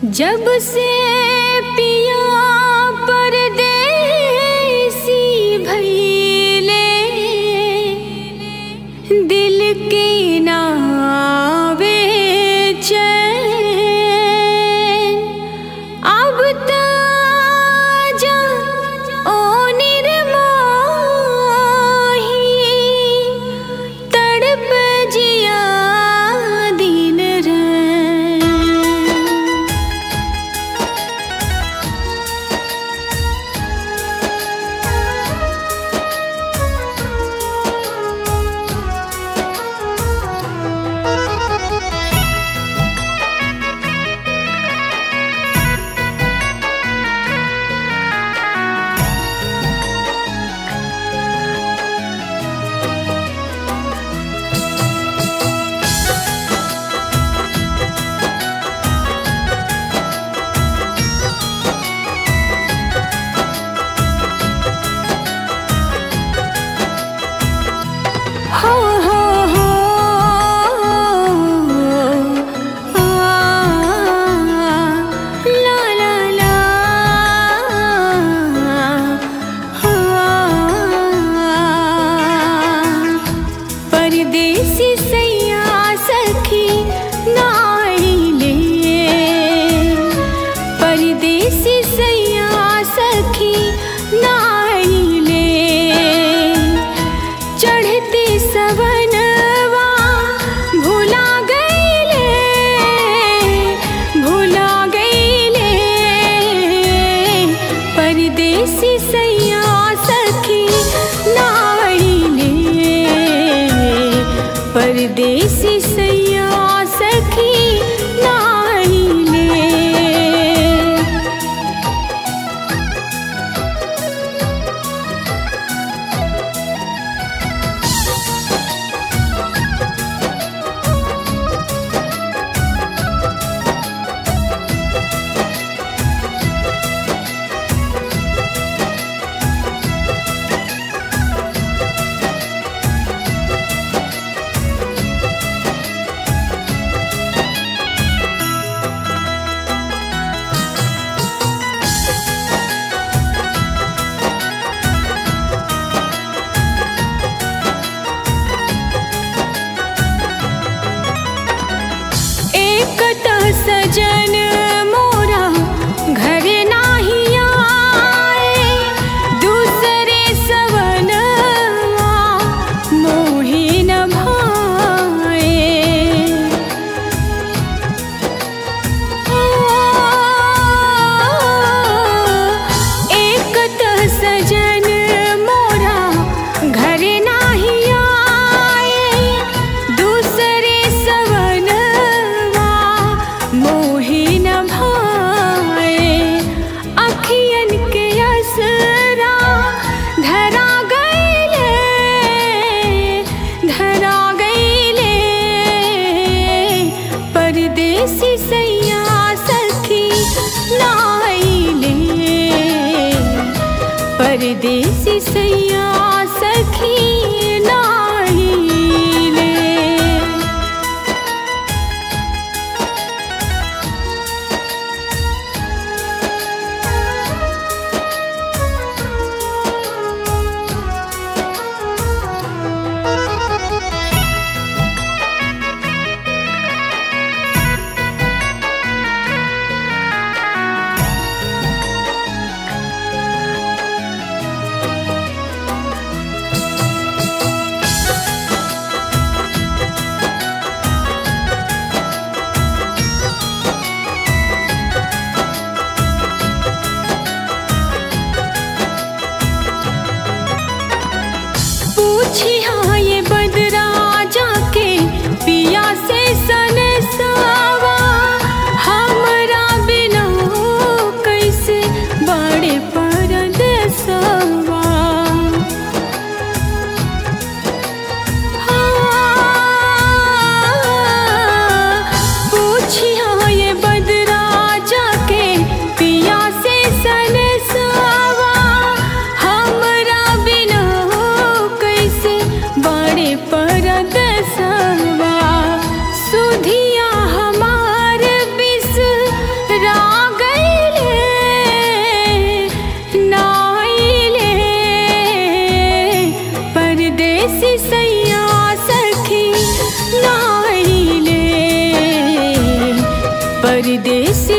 जब से पिया परदेसी भइले दिल के नावे चैन अब त जा ओ निर्मोही तड़प जिया दिन रैन हो हो हो आ ला ला ला परदेसी सैया सखी नाइले परदेसी सैया सखी नाइले चढ़ते सवनवा भुला गईले भुला गईले परदेसी सैया सखी नाइले परदेसी सैया सखी नाइले एक त सजन मोरा घर नाही आए दूसरे सवनवा मोहि न भाए एक त सजन मोरा घर नाही आए दूसरे सवनवा मोहि न भाए अखियन के असरा धरा गईले धरा गईले परदेसी सैया सखी नाइले परदेसी सैया सखी नाइले परदेसी